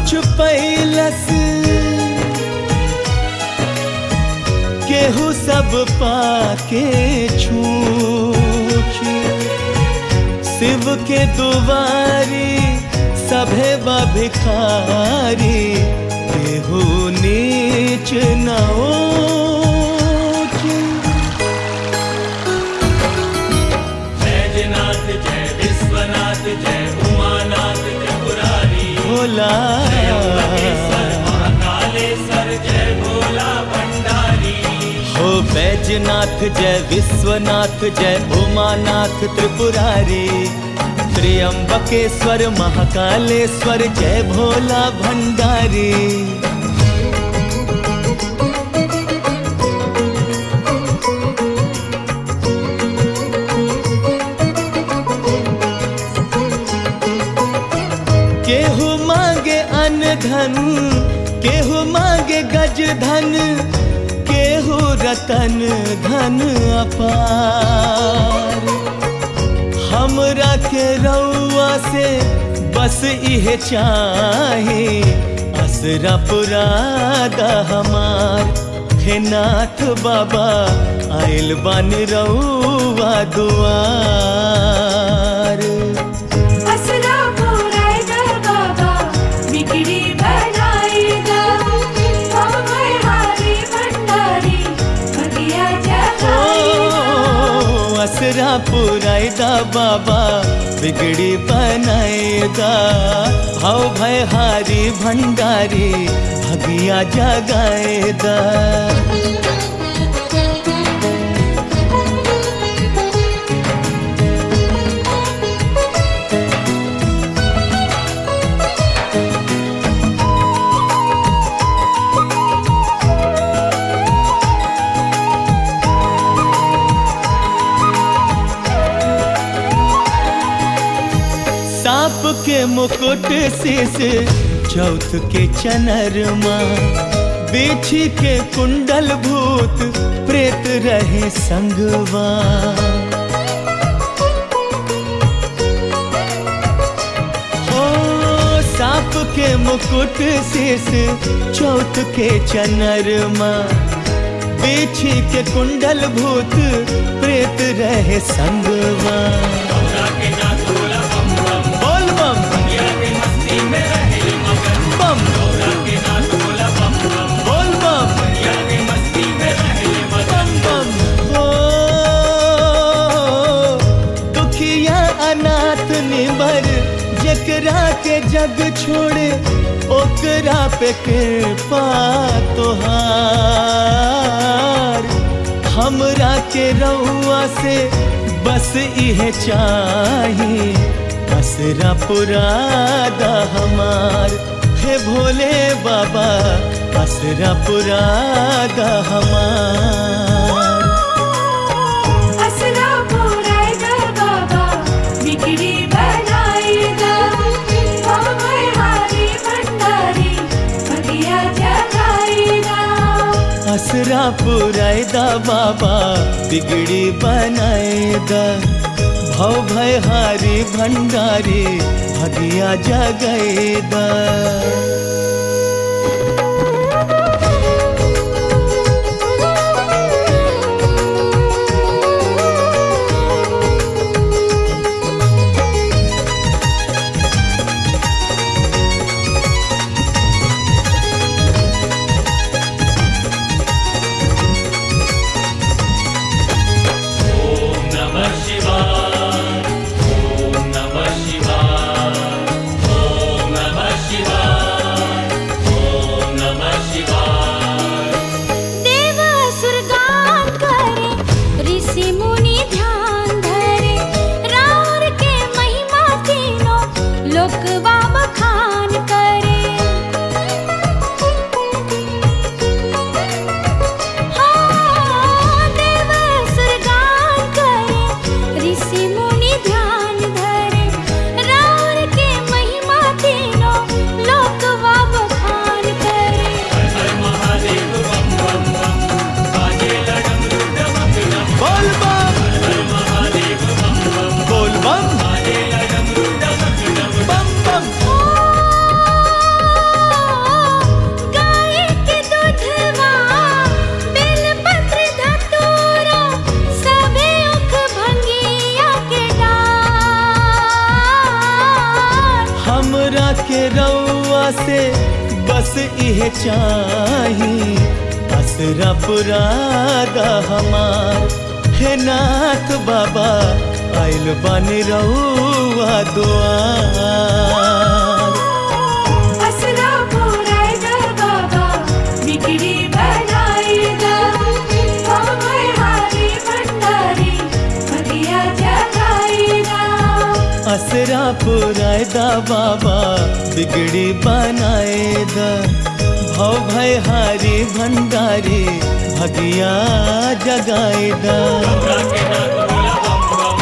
छुपैलस केहू सब पाके छूछ शिव के दुआरी सभे बा भिखारी केहू नीच न ऊँच। बैजनाथ जय विश्वनाथ जय उमानाथ त्रिपुरारी भोला त्र्यंबकेश्वर महाकालेश्वर जय भोला भंडारी हो बैजनाथ जय विश्वनाथ जय उमानाथ त्रिपुरारी त्र्यंबकेश्वर महाकालेश्वर जय भोला भंडारी केहू मांगे अन्न धन केहू मांगे गज धन केहू रतन धन अपार हमरा के रउआ से बस इहे चाहे असरा पुरादा हमार हे नाथ बाबा आइल बन रउआ दुआर असरा पुरायदा बाबा बिगड़ी बनाईदा हम हारी भंडारी भगिया जगाईदा ओ, असरा पुरायदा बाबा बिगड़ी बनाएदा हव भय हारी भंडारी भगिया जगाएदा सांप के मुकुट शीस चौथ के चनरमा बिछी के कुंडल भूत प्रेत रहे संगवा ओ सांप के मुकुट शीस चौथ के चनरमा बिछी के कुंडल भूत प्रेत रहे संगवा गौरा के नाथ भोला बम बम बोल बम दुनिया के मस्ती में रहे मगन बम गौरा के नाथ भोला बम बम बोल बम दुनिया के मस्ती में रहे मगन बम बम हो दुखिया अनाथ निबर जकरा के जग छोड़े ओकरा पे कृपा तोहार हमरा के रउआ से बस इहे चाही असरा पुरादा हमार हे भोले बाबा असरा पुरादा हमार असरा पुरायदा बाबा बिगड़ी बनाईदा हम हारी भंडारी भगिया जगाईदा असरा पुरायदा बाबा बिगड़ी बनाएदा भव भय हारी भंडारी भगिया जगैदा ओम नमः शिवाय ओम नमः शिवाय ओम नमः शिवाय इहे चाही असरा पुरादा हमार हे नाथ बाबा आइल बानी रहुआ दुआर असरा पुराय द बाबा बिगड़ी बनाई द हमें हारी भंडारी भगिया जगाई द असरा पुरायदा बाबा बिगड़ी बनाएदा भव भय हारी भंडारी भगिया जगाएदा गंगा के नाथ बोला बम बम